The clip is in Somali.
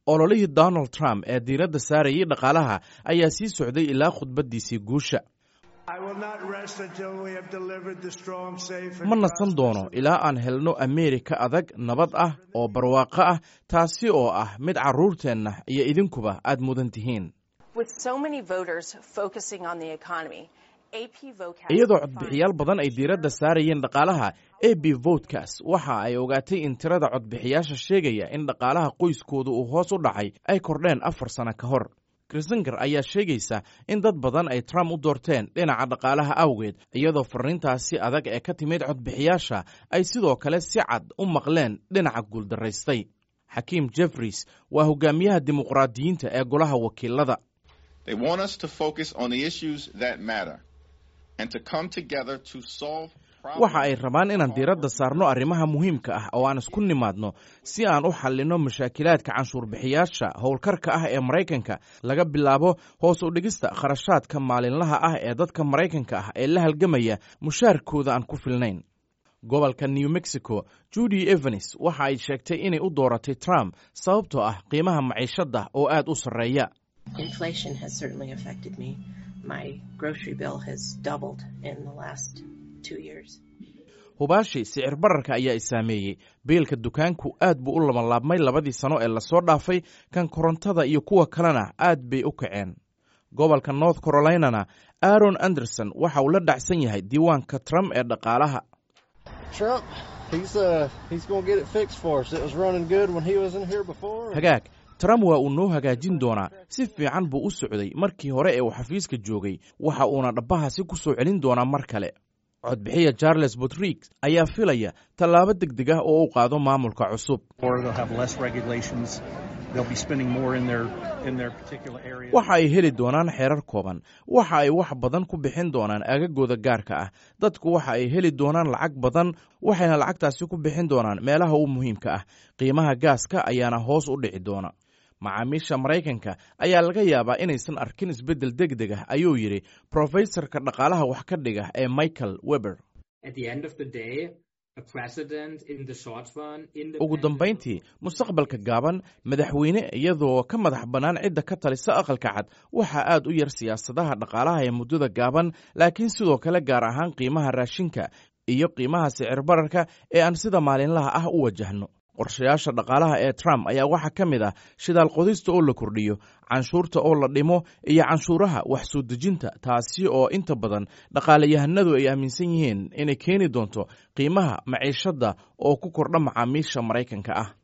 ololihii donald trump ee diiradda saarayay dhaqaalaha ayaa sii socday ilaa khudbaddiisii guusha ma nasan doono ilaa aan helno ameerika adag nabad ah oo barwaaqo ah taasi oo ah mid carruurteenna iyo idinkuba aad mudan tihiin iyadoo codbixiyaal badan ay diiradda saarayeen dhaqaalaha a b votkas waxa ay ogaatay in tirada codbixiyaasha sheegaya in dhaqaalaha qoyskooda uu hoos u dhacay ay kordheen afar sano ka hor krisingar ayaa sheegaysa in dad badan ay trump u doorteen dhinaca dhaqaalaha awgeed iyadoo fariintaasi adag ee ka timid codbixiyaasha ay sidoo kale si cad u maqleen dhinaca guuldaraystay xakiim jeffries waa hogaamiyaha dimuqraadiyiinta ee golaha wakiilada waxa ay rabaan inaan diiradda saarno arrimaha muhiimka ah oo aan isku nimaadno si aan u xallinno mashaakilaadka canshuurbixiyaasha howlkarka ah ee maraykanka laga bilaabo hoos u dhigista kharashaadka maalinlaha ah ee dadka maraykanka ah ee la halgamaya mushaarkooda aan ku filnayn gobolka new mexico judy evans waxa ay sheegtay inay u dooratay trump sababtoo ah qiimaha maciishadda oo aad u sarreeya hubaashi sicir bararka ayaa i saameeyey biilka dukaanku aad buu u labanlaabmay labadii sano ee lasoo dhaafay kan korontada iyo kuwa kalena aad bay u kaceen gobolka north carolinana aaron anderson waxa uu la dhacsan yahay diiwaanka trump ee dhaqaalaha hagaag trump waa uu noo hagaajin doonaa si fiican buu u socday markii hore ee uu xafiiska joogay waxa uuna dhabbahaasi ku soo celin doonaa mar kale codbixiya charles botrig ayaa filaya tallaabo deg deg ah oo u qaado maamulka cusub waxa ay heli doonaan xeerar kooban waxa ay wax badan ku bixin doonaan aagagooda gaarka ah dadku waxa ay heli doonaan lacag badan waxayna lacagtaasi ku bixin doonaan meelaha u muhiimka ah qiimaha gaaska ayaana hoos u dhici doona macaamiisha maraykanka ayaa laga yaabaa inaysan arkin isbeddel deg deg ah ayuu yidhi brofesorka dhaqaalaha wax ka dhiga ee michael weber ugu dambayntii mustaqbalka gaaban madaxweyne iyadoo ka madax bannaan cidda ka talisa aqalka cad waxaa aad u yar siyaasadaha dhaqaalaha ee muddada gaaban laakiin sidoo kale gaar ahaan qiimaha raashinka iyo qiimaha sicir bararka ee aan sida maalinlaha ah u wajahno qorshayaasha dhaqaalaha ee trump ayaa waxaa ka mid ah shidaal qodista oo la kordhiyo canshuurta oo la dhimo iyo canshuuraha wax soo dejinta taasi oo inta badan dhaqaalayahanadu ay aaminsan yihiin inay keeni doonto qiimaha maciishadda oo ku kordha macaamiisha maraykanka ah